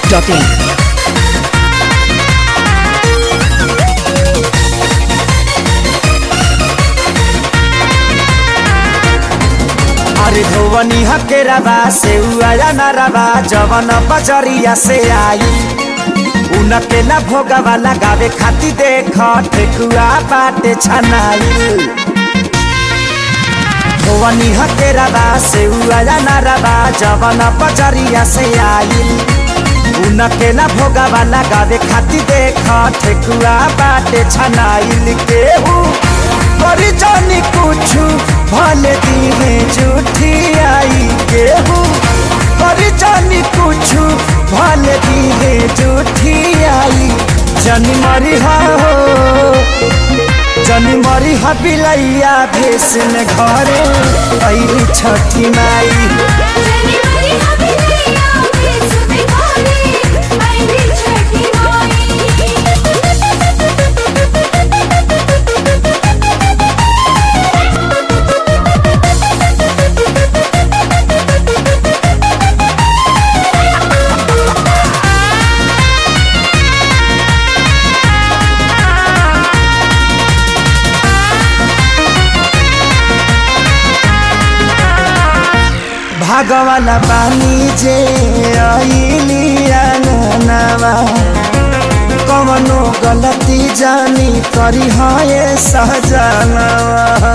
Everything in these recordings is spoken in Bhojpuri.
biharmasti.in अरे धोवनी हकेराबा से उया नरबा जवन बजरिया से आई उनके ना भोगवा लगावे खाती देख ठेकुआ बाटे छनाई धोवनी हकेराबा से उया नरबा जवन बजरिया से आई उनके ना भोगवा लगावे खाती देख ठेकुआ बाटे छनाई केहू करी जानी कुछु भले दिहे झूठी आई केहू करी जानी कुछु भले दिहे झूठी आई जनी मरी हा हो जनी मरी हा बिलैया भेस में घरे ऐली छठी माई जनी मरी हबिलैया भेस में घरे आईली छठी माई भागवाला पानी जे ऐली आंगनवा कवनो गलती जानी करी है सहजनवा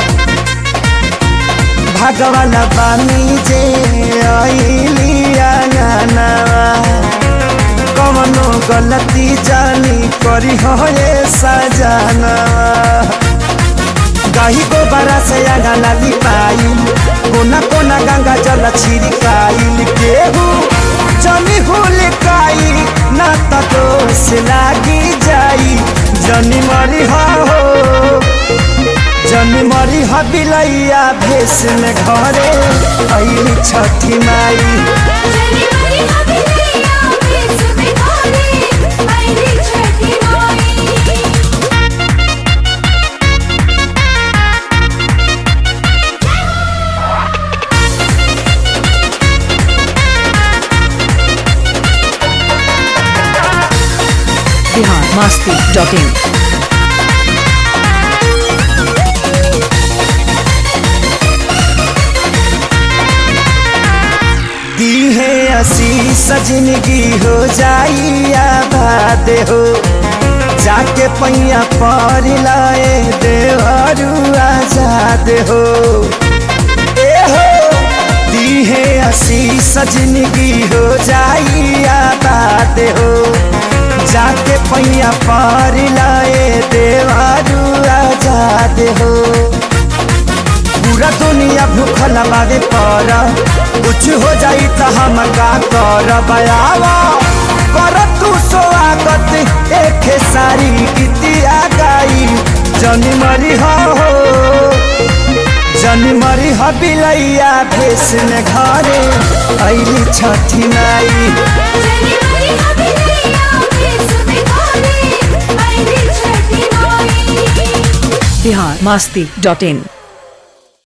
भागवाला पानी जे ऐली आंगनवा कवनो गलती जानी करी है सजनवा गाही को बरा से आगा लाली पाई कोना कोना गंगा जल छिड़काई केहू जनी हुल काई ना त दोष लागी जाई जनी मरी हा हो जनी मरी हा बिलैया भेस में घरे ऐली छठी माई जनी मरी हबिलैया भेस में घरे आईली छठी माई biharmasti.in दी है आशीष जिंदगी हो जाई आबाद हो जाके पैया पर लाए देवरू आजाद हो ए हो दी है आशीष जिंदगी हो जाई आबाद हो जाके पैया पर लाए देवरू आजाद हो पूरा दुनिया भूखल बावे पर कुछ हो जाई त हम का कर बयावा कर तू स्वागत एक सारी गीतिया गाई जनी मरी हो जनी मरी हो बिलैया भेस में घरे ऐली छठी माई जनी मरी हबिलैया भेस में घरे आईली छठी माई biharmasti.in